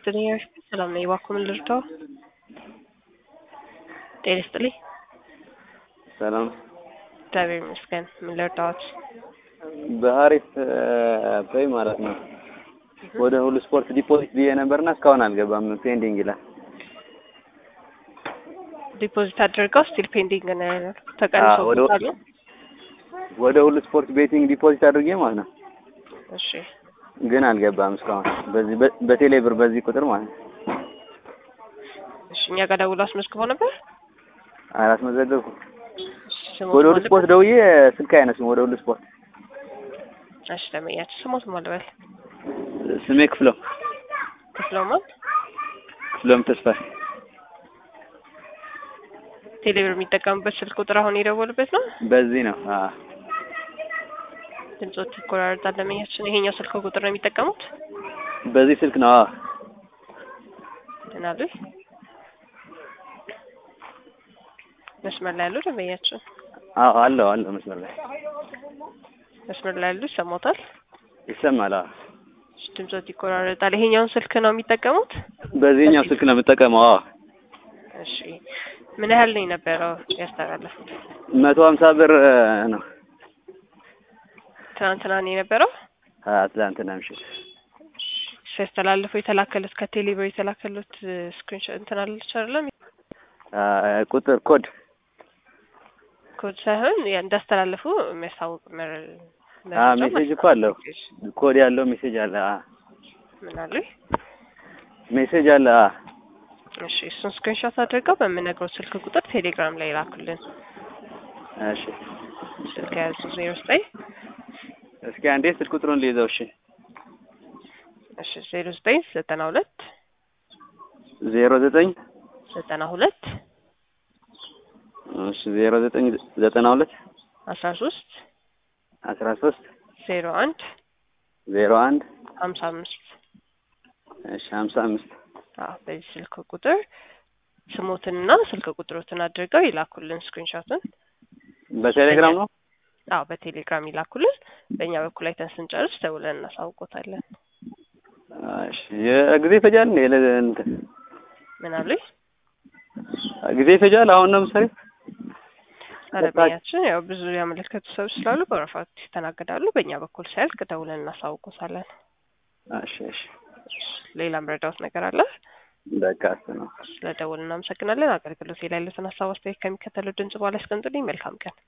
ይስጥልኝ። ሰላም ነኝ። እባክዎ ምን ልርዳው? ጤና ይስጥልኝ። ሰላም እግዚአብሔር ይመስገን። ምን ልርዳዎት? በሀሪፍ ፔይ ማለት ነው ወደ ሁሉ ስፖርት ዲፖዚት ብዬ ነበርና እስካሁን አልገባም። ፔንዲንግ ይላል። ዲፖዚት አድርገው ስቲል ፔንዲንግ ነው ያለው። አዎ፣ ተቀንሶበታል። ወደ ሁሉ ስፖርት ቤቲንግ ዲፖዚት አድርጌ ማለት ነው እሺ ግን አልገባም እስካሁን በዚህ በ- በቴሌ ብር በዚህ ቁጥር ማለት ነው። እሺ፣ እኛ ጋር ደውሎ አስመዝግቦ ነበር። አላስመዘገብኩም። ስሞት ወደ ሁሉ ማን ስፖርት ነበር? ደውዬ ስልክ አይነሱም። ወደ ሁሉ ስፖርት እሺ፣ ደመኛችሁ ስሞት ማን ልበል? ስሜ ክፍለው ክፍለው ማን? ክፍለም ተስፋ ቴሌብር የሚጠቀሙበት ስልክ ቁጥር አሁን የደወሉበት ነው። በዚህ ነው። አዎ ድምጾት ይቆራረጣል። ደመኛችን ይሄኛው ስልክ ቁጥር ነው የሚጠቀሙት በዚህ ስልክ ነው። አዎ እናሉ መስመር ላይ ያሉ ደንበኛችን አዎ አለው አለው መስመር ላይ መስመር ላይ ያሉ ይሰማታል። ይሰማል። አዎ ድምጾት ይቆራረጣል። ይሄኛውን ስልክ ነው የሚጠቀሙት። በዚህኛው ስልክ ነው የምጠቀመው። አዎ እሺ ምን ያህል ነው የነበረው ያስተላለፉት? መቶ ሀምሳ ብር ነው ትናንትና ነው የነበረው ትላንትና ምሽት ሲያስተላልፉ የተላከሉት ከቴሌ ብር የተላከሉት ስክሪንሾት እንትን አለች አይደለም አ፣ ቁጥር ኮድ ኮድ ሳይሆን ያ እንዳስተላለፉ የሚያስታውቅ መረ- አ መረጃ ሜሴጅ እኮ አለው። ኮድ ያለው ሜሴጅ አለ። አ ምን አሉ? ሜሴጅ አለ። አ እሺ እሱን ስክሪንሾት አድርገው በምነግረው ስልክ ቁጥር ቴሌግራም ላይ ላኩልን። እሺ ስልክ የያዙ ዜሮ ዘጠኝ እስኪ አንዴ ስልክ ቁጥሩን ልይዘው። እሺ እሺ ዜሮ ዘጠኝ ዘጠና ሁለት ዜሮ ዘጠኝ ዘጠና ሁለት እሺ ዜሮ ዘጠኝ ዘጠና ሁለት አስራ ሶስት አስራ ሶስት ዜሮ አንድ ዜሮ አንድ ሀምሳ አምስት እሺ ሀምሳ አምስት አዎ በዚህ ስልክ ቁጥር ስሞትንና ስልክ ቁጥሮትን አድርገው ይላኩልን ስክሪንሾትን። በቴሌግራም ነው። አዎ በቴሌግራም ይላኩልን። በእኛ በኩል አይተን ስንጨርስ ደውለን እናሳውቆታለን። እሺ የጊዜ ይፈጃል እንዴ? ለ- እንትን ምን አሉኝ? ጊዜ ይፈጃል። አሁን ነው ምሳሌ አለበኛችን ያው ብዙ ያመለከቱ ሰዎች ስላሉ በወረፋት ይስተናገዳሉ። በእኛ በኩል ሲያልቅ ደውለን እናሳውቆታለን። እሺ እሺ ሌላ መረዳት ነገር አለ? በቃ እሱ ነው። ስለ ደውል እናመሰግናለን። አገልግሎት ላይ ያሉትን ሀሳብ አስተያየት ከሚከተለው ድምጽ በኋላ ያስቀምጡልኝ። መልካም ቀን